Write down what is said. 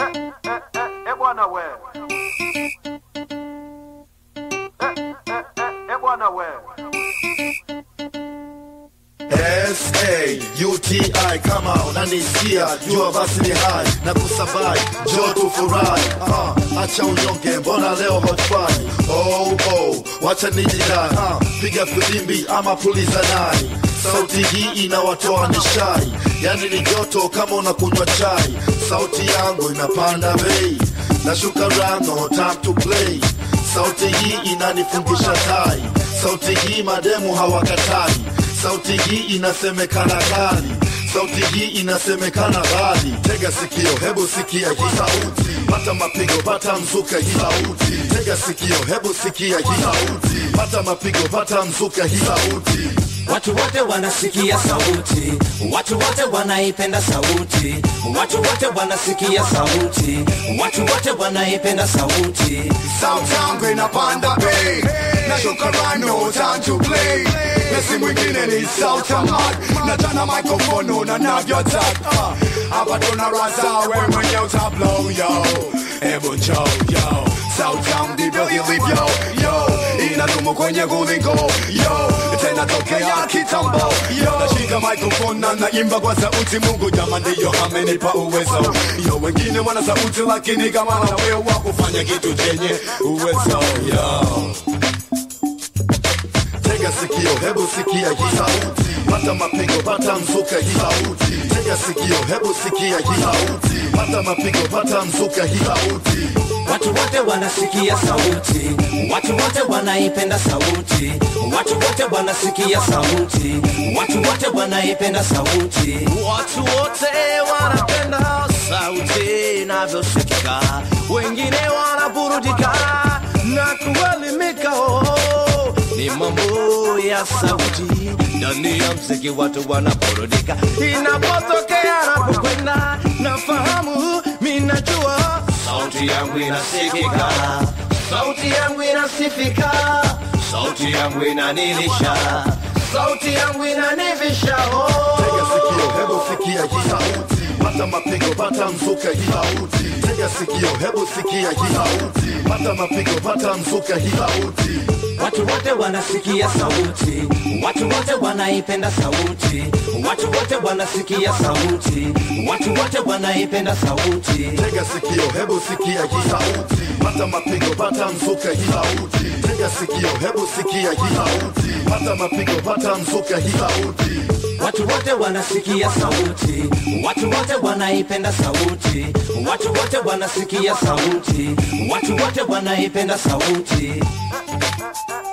eh, eh, eh, bwana we eh, eh, eh, eh, bwana we S-A-U-T-I kama unanisikia jua basi ni hai na kusabai jo tufurahi uh, acha unyonge mbona leo hotfai oh, oh, wacha nijidai uh, piga filimbi ama puliza nai sauti hii inawatoa nishai yani ni joto kama unakunywa chai sauti yangu inapanda bei nashuka rango time to play sauti hii inanifungisha tai sauti hii mademu hawakatai sauti hii inasemekana kali sauti hii inasemekana ghali tega sikio hebu sikia hii sauti pata mapigo pata mzuka hii sauti tega sikio hebu sikia hii sauti pata mapigo pata mzuka hii sauti Watu wote wanasikia sauti, watu wote wanaipenda sauti, watu wote wanasikia sauti, watu wote wanaipenda sauti. Sauti yangu inapanda bei nashuka rano time to play na si mwingine ni sauti ya Mark na jana microphone na navyotaka Ah, hapa tuna raza we mwenye utablow yo hebu njoo yo sauti yangu ndivyo ilivyo yo inadumu kwenye gulingo yo tena tokea kitambo yo nashika microphone na naimba kwa sauti Mungu jama ndiyo amenipa uwezo yo wengine wana sauti lakini kama na wewe wa kufanya kitu chenye uwezo yo tega sikio hebu sikia hii sauti pata mapigo pata mzuka hii sauti tega sikio hebu sikia hii sauti pata mapigo pata mzuka hii sauti Watu wote wanasikia sauti, watu wote wanaipenda sauti, watu wote wanasikia sauti, watu wote wanaipenda sauti. Watu wote wanapenda sauti inavyosikika, wengine wanaburudika na kuelimika. Oh, ni mambo ya sauti ndani ya mziki, watu wanaburudika inapotokea, napokwenda nafahamu, minajua sauti yangu inasikika, sauti yangu inasifika, sauti yangu inanilisha, sauti yangu inanivisha. Oh. tega sikio hebu sikia hii sauti pata mapigo pata mzuka hii sauti tega sikio hebu sikia hii sauti pata mapigo pata mzuka hii sauti Watu wote wanasikia sauti, watu wote wanaipenda sauti, watu wote wanasikia sauti, watu wote wanaipenda sauti. tega sikio hebu sikia hii sauti pata mapigo pata mzuka hii sauti tega sikio hebu sikia hii sauti pata mapigo pata mzuka hii sauti Watu wote wanasikia sauti, watu wote wanaipenda sauti, watu wote wanasikia sauti, watu wote wanaipenda sauti. eh,